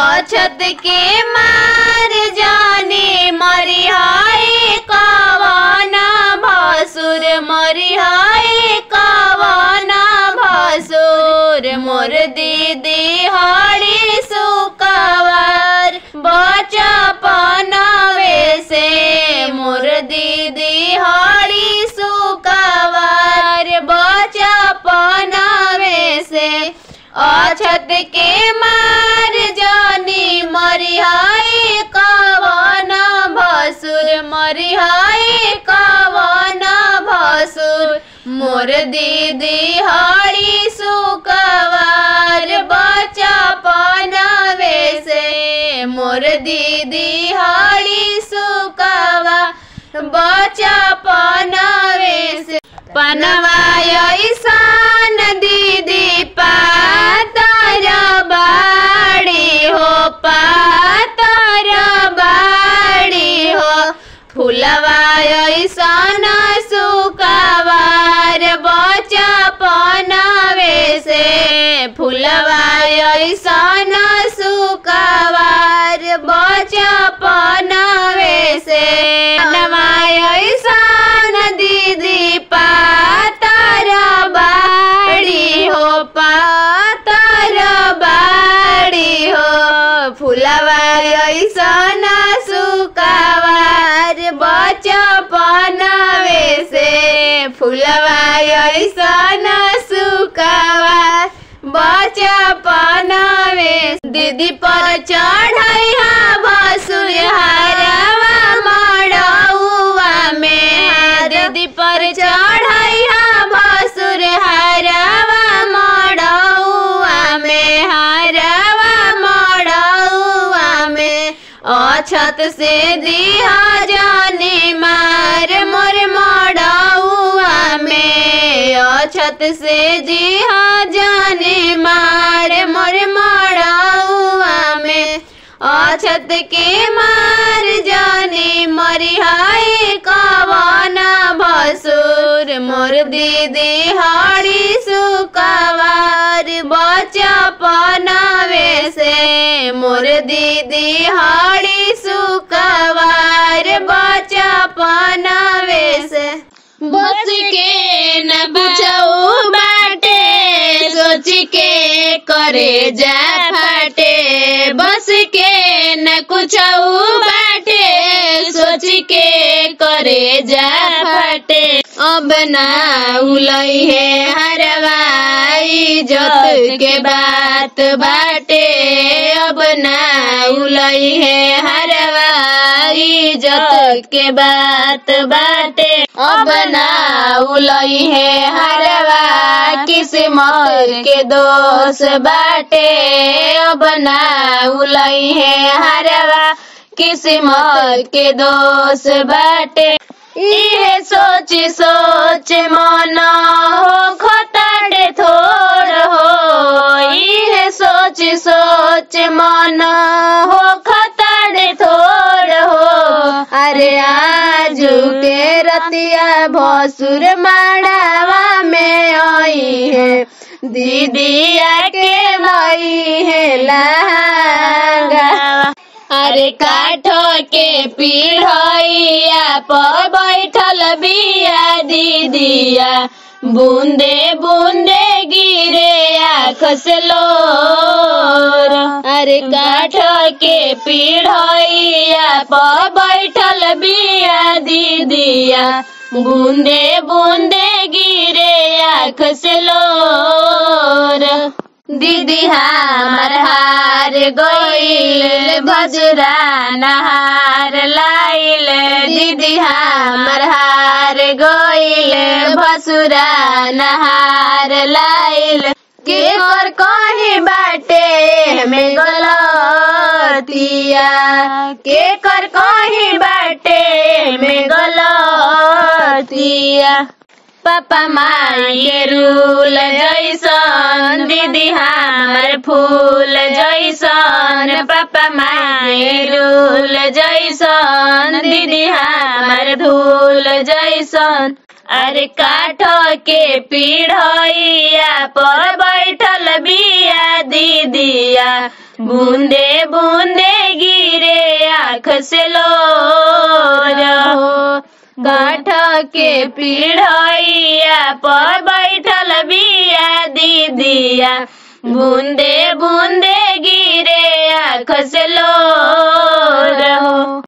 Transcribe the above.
अछत के मार जाने मरिहाए कवाना भासुर मरिहाए कवाना भासुर मोर दीदी हाड़ी सुकवर बचा पनावे से मोर दीदी हाड़ी सुकवर बचा पनावे से अछत के मार जानी मरिहाए कवाना भसुर मरिहाए कवाना भसुर मोर दीदी हाड़ी सुकवार बचा पनावे से मोर दीदी हाड़ी सुकवा बचा पनावे से पनवाय सान दीदी पातर बाड़ी हो पातर बाड़ी हो फुलवाय सान सुकावार बचा पनावे से फुलवाय सान सुकावार बचा पनावे से पनवाय सान दीदी पातर बाड़ी हो पातर बाड़ी हो फुलवाय सन सुकावार बचा पनावे से फुलवाय सन सुकावार बचा पनावे दीदी पर चढ़ैया बसुर हरवा मड़ौआ में दीदी पर चढ़ैया बसुर हरवा मड़ौआ में हरवा मड़ौआ में अछत से दिया जाने मार मोर मड़ौआ में अछत से दिया जाने मार मोर मड़ौआ में अछत के मार जाने मरिहाए कवाना भसुर मोर दीदी हाड़ी सुकवार बचा पनावे से मोर दीदी हाड़ी सुकवार बचा पनावे से बच के न बुझऊ बाटे सोच के करे जा फाटे बस के न कुछऊ बाटे सोच के करे जा फाटे अब ना उलई है हरवाई जत के बात बाटे अब ना उलई है हरवाई जत के बात बाटे अब ना उलई है हरवा किस्मत के दोष बाटे अब ना उलई है हरवा किस्मत के दोष बाटे इहे सोच सोच मन हो खताड़े थोड़ हो इहे सोच सोच मन हो खताड़े थोड़ हो अरे आजू के रतिया भसुर माड़ावा में आई है दीदिया के लई है लहंगा अरे काठ के पीढ़ैया पर बैठल बिया दीदिया बूंदे बूंदे गिरे आँख से लोर अरे काठ के पीढ़ैया पर बैठल बिया दीदिया बूंदे बूंदे गिरे आँख से लोर दीदी हमार हार गईल भजरा नहार लाइल दीदी हमार हार गईल भसुरा नहार लाइल के कर कहीं बाटे में गलतिया के कर कहीं बाटे में गलतिया पापा माई के रूल जैसन दीदी हमार फूल जैसन पापा माई रूल जैसन दीदी हमार धूल जैसन अरे काठ के पीढ़ैया पर बैठल बिया दीदिया बूंदे बूंदे गिरे आँख से लो रहो काठ के पीढ़ैया पर बैठल बिया दीदिया बूंदे बूंदे गिरे आँख से लो